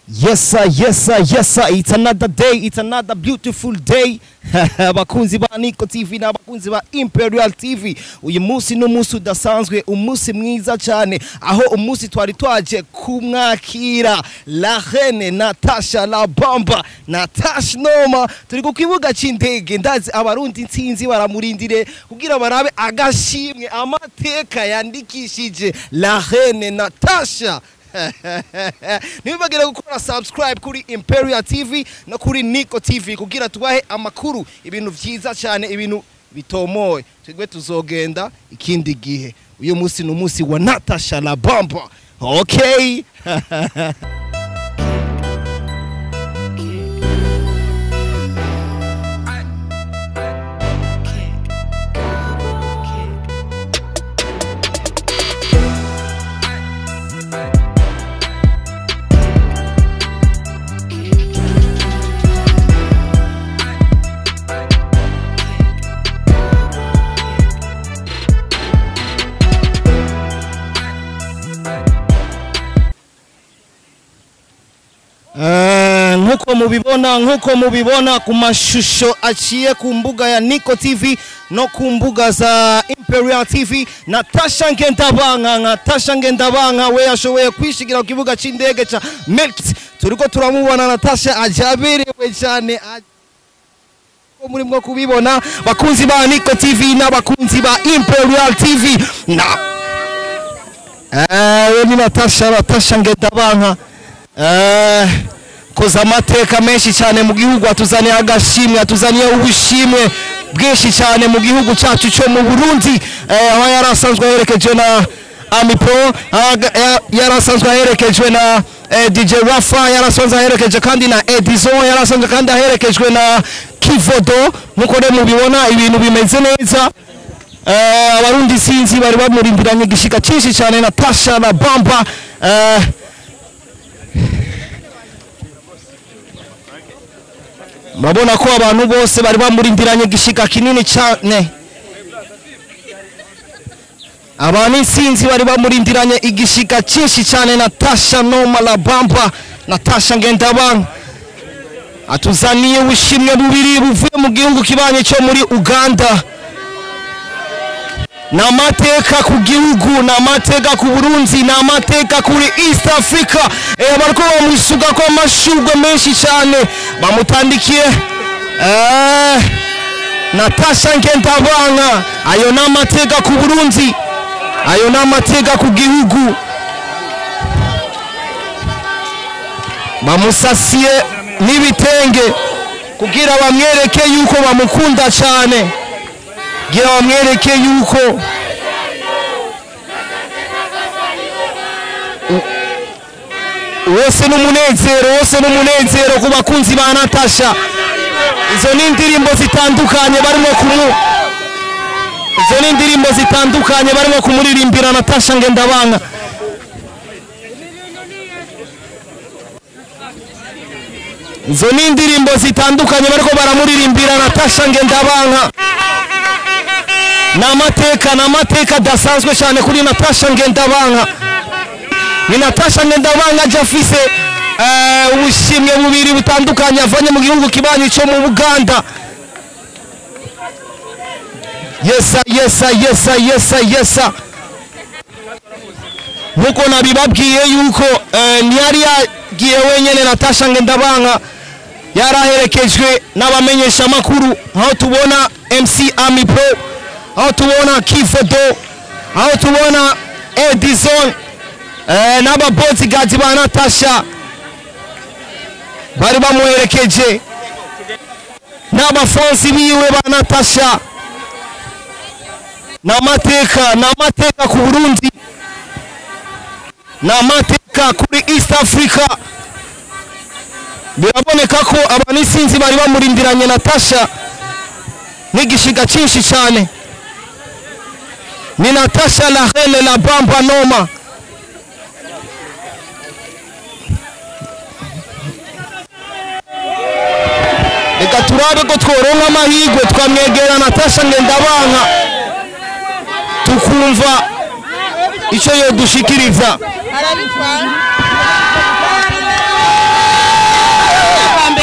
Yes sir, yes sir, yes sir. It's another day, it's another beautiful day. abakunzi ba Niko TV n'abakunzi ba Imperial TV. Uyu munsi ni umunsi udasanzwe, umunsi mwiza cyane aho umunsi twari twaje kumwakira La Reine Natasha La Bamba Natasha Noma turi ku kibuga c'indege ndazi abarundi intsinzi baramurindire kugira barabe agashimwe amateka yandikishije La Reine Natasha ntibibagire gukora subscribe kuri imperial tv no kuri nico tv kugira tubahe amakuru ibintu vyiza cyane ibintu bitomoye twebwe tuzogenda ikindi gihe uyu munsi ni umunsi wa natasha la bamba okay Eh, nk'uko mubibona nk'uko mubibona ku mashusho aciye ku mbuga ya Nico TV no ku mbuga za Imperial TV Natasha Ngendabanka Natasha Ngendabanka we yashoboye kwishigira ku kibuga c'indege ca Melkt turiko turamubona Natasha ajaberewe cyane aj- ko muri mwo kubibona bakunzi ba Nico TV n'abakunzi ba Imperial TV na eh we ni Natasha Natasha Ngendabanka Eh, koza amateka menshi cyane mu gihugu atuzaniye agashimwe atuzaniye ubushimwe bwinshi cyane mu gihugu cyacu cyo mu Burundi eh, aho yari asanzwe aherekejwe na Amipro aga- ya- yari asanzwe aherekejwe na eh, DJ Rafa yari asanzwe aherekeje kandi na Edison yari asanzwe kandi aherekejwe na Kivodo nkuko rero mubibona ibintu bimeze neza Eh, abarundi sinzi bari bamurindiranye igishika cyinshi cyane na Tasha na Bamba eh, murabona ko abantu bose bari bamurindiranye igishika kinini cyane abantu insinzi bari bamurindiranye igishika cyinshi cyane natasha noma la bamba natasha ngendabanka atuzaniye ubushimwe bubiri buvuye mu gihugu kibanye cyo muri uganda ni amateka ku gihugu ni amateka ku burundi ni amateka kuri east africa eh, bariko bamusuga ko amashurwe menshi cyane bamutandikiye eh, natasha ngendabanka ayo ni amateka ku burundi ayo ni amateka ku gihugu bamusasiye n'ibitenge kugira bamwereke yuko bamukunda cyane kugira bamwereke yuko wose n'umunezero wose n'umunezero ku bakunzi ba natasha izo ni indirimbo zitandukanye barimo kumu izo ni indirimbo zitandukanye barimo kumuririmbira natasha ngendabanka izo ni indirimbo zitandukanye bariko baramuririmbira natasha ngendabanka ni amateka ni amateka adasanzwe cyane kuri natasha ngendabanka ni natasha ngendabanka aje afise eh, ubushimwe bubiri butandukanye avanye mu gihugu kibanyi cyo mu buganda yesa yesa yesa yesa yesa nkuko nabibabwiye yuko eh, ntiyari yagiye wenyene natasha ngendabanka yari aherekejwe n'abamenyeshamakuru aho tubona mc ami pro aho tubona kifodo aho tubona edison eh, n'ababozigazi ba natasha bari bamuherekeje n'abafonsi biwe ba natasha ni amateka ni amateka ku burundi ni amateka kuri east africa biraboneka ko abantu isinzi bari bamurindiranye natasha n'igishiga cyinshi cyane ni natasha la reine la bamba noma reka turabe ko tworonka amahirwe twamwegera natasha ngendabanka tukumva icyo yodushikiriza arabitwara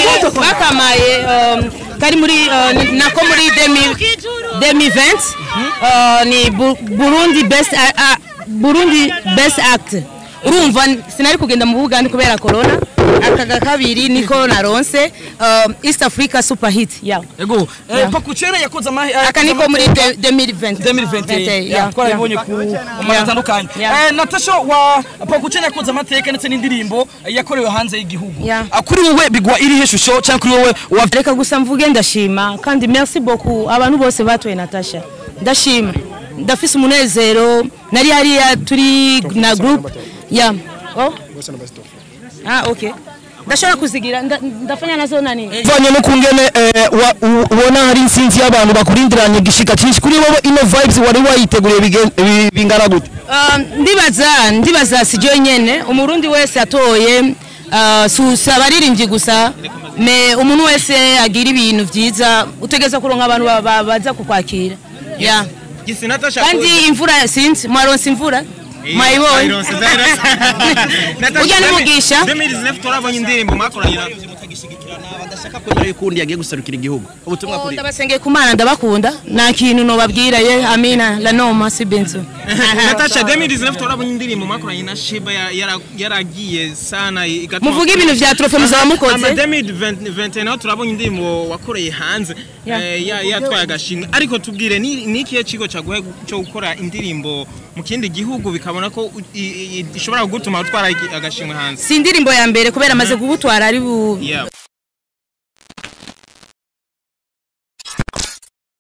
bakamaye um, kari muri uh, ni- nako muri 2000 2020 uh, ni Bu- Burundi best a- a- Burundi best act urumva sinari kugenda mu Buganda kubera corona akaga kabiri niko naronse um, East Africa super hit yeah. ego eh, Yeah. pakucere yakoze amahe aka niko muri de- 2020 2020 yeah, twarabibonye ku mara Yeah. atandukanye Yeah. Eh, natasha wa pakucere yakoze amateka ndetse n'indirimbo yakorewe hanze y'igihugu Yeah. Ah, kuri wowe bigwa irihe shusho cyangwa kuri wowe wa reka gusa mvuge ndashima kandi merci beaucoup abantu bose batoye Natasha ndashima ndafise umunezero nari hariya turi na group ya oh ah okay ndashobora kuzigira nda- ndafanya nazo nani vanye no kungene eh, wa- u- ubona hari insinzi y'abantu bakurindiranye igishika cyinshi kuri wowe ino vibes wari wayiteguriye bigen- bi- bingana gute Um, ndibaza ndibaza sijyo nyene umurundi wese atoye uh, susa abaririmbyi gusa me umuntu wese agira ibintu vyiza utegeza kuronka abantu ba- ba- baza kukwakira yeah. Gisi Natasha kandi imvura sinzi mwaronse imvura mwayibonye ujya n'umugisha 2019 turabonye indirimbo mwakoranye na badashaka kwemera yuko undi yagiye guserukira igihugu ubutumwa kuri ndabasengeye ku mana ndabakunda nta kintu nobabwira ye amina la noma si benzo Natasha 2019 turabonye indirimbo mwakoranye na Sheba ya- yara- yaragiye sana igatuma muvuge ibintu vya trofe muzaba ama mukoze 2020 naho turabonye indirimbo wakoreye hanze Yeah. eh, ya- yatwaye agashimwe ariko tubwire ni ni ikihe kigo cyaguhe cyo gukora indirimbo mu kindi gihugu bikabona ko u- i- i- ishobora gutuma utwara igi- agashimwe hanze si indirimbo ya mbere kubera amaze kubutwara ari bu Yeah.